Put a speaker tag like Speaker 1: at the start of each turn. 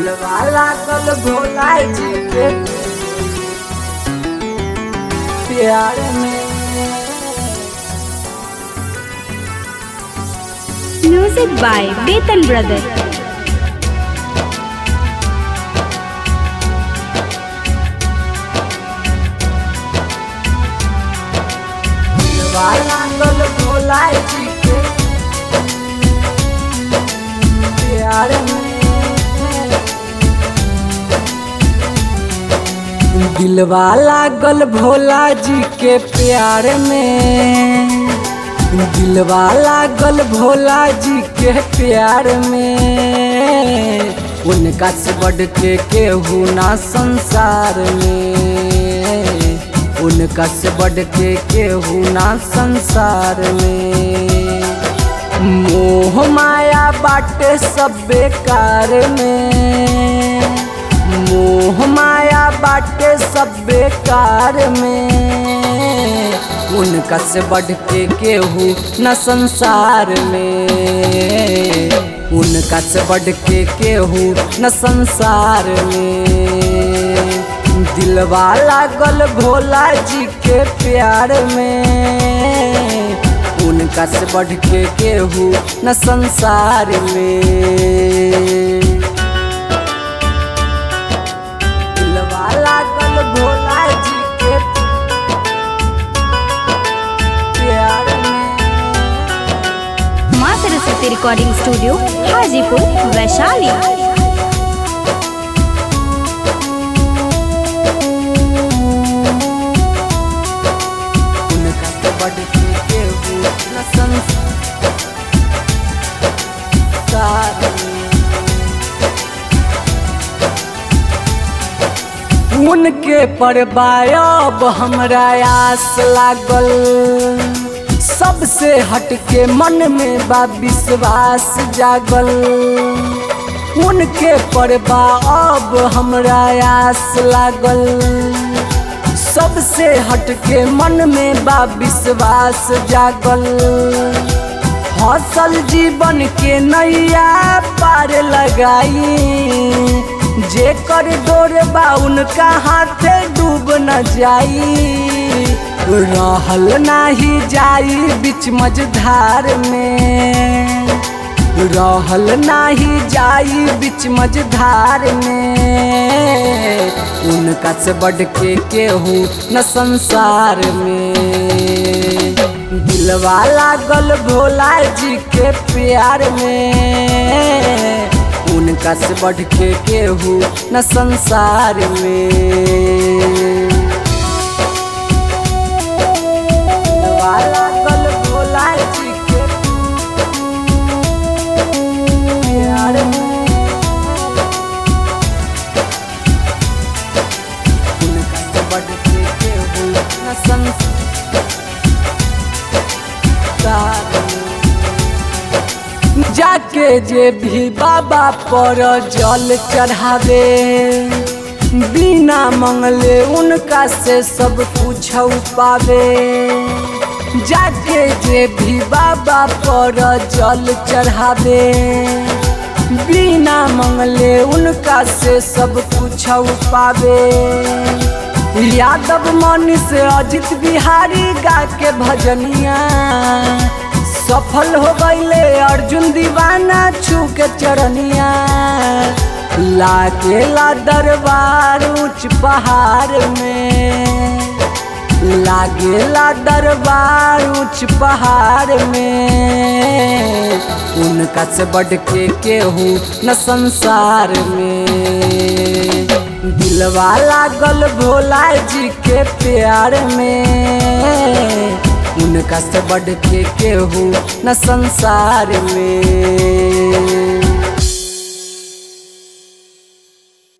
Speaker 1: दिलवा लागल भोला जी के प्यार में
Speaker 2: Music by Betan Brother.
Speaker 1: दिलवा लागल भोला जी के प्यार में दिलवा लागल भोला जी के प्यार में दिलवा लागल भोला जी के प्यार में उनका से बढ़ के केहू ना संसार में उनका से बढ़ के केहू ना संसार में मोह माया बाटे सब बेकार में मोह माया बाटे सब बेकार में उनका से बढ़ के केहू न संसार में उनका से बढ़ के केहू न संसार में दिलवा लागल भोला जी के प्यार में उनका से बढ़ के केहू न संसार में दिलवा लागल भोला जी के प्यार में
Speaker 2: माँ सरस्वती रिकॉर्डिंग स्टूडियो हाजीपुर वैशाली
Speaker 1: उनका से बढ़ के केहू न संसार में उनके परबायब हमरा आस लागल सबसे हटके मन में बा विश्वास जागल उनके परबा अब हमरा आस लागल सबसे हटके मन में बा विश्वास जागल हौसल जीवन के नैया पार लगाई जे कर डोर बा उनका हाथे डूब न जाई रहल नाही जाई बीच मझधार में रहल नाही जाई बीच मझधार में उनका से बढ़ के केहू न संसार में दिलवा लागल भोला जी के प्यार में उनका से बढ़ के केहू न संसार में दिलवा लागल भोला जी के प्यार में उनका से बढ़ के केहू न संसार में जाके जे भी बाबा पर जल चढ़ावे बिना मंगले उनका से सब कुछ पावे जाके जे भी बाबा पर जल चढ़ावे बिना मंगले उनका से सब कुछ पावे यादव मनीष अजित बिहारी गा के भजनिया सफल हो गईले अर्जुन दीवाना छू के चरनिया लागेला दरबार ऊंच पहाड़ में लागेला दरबार ऊंच पहाड़ में उनका से बढ़ के केहू न संसार में दिलवा लागल भोला जी के प्यार में उनका से बढ़ के केहू न संसार में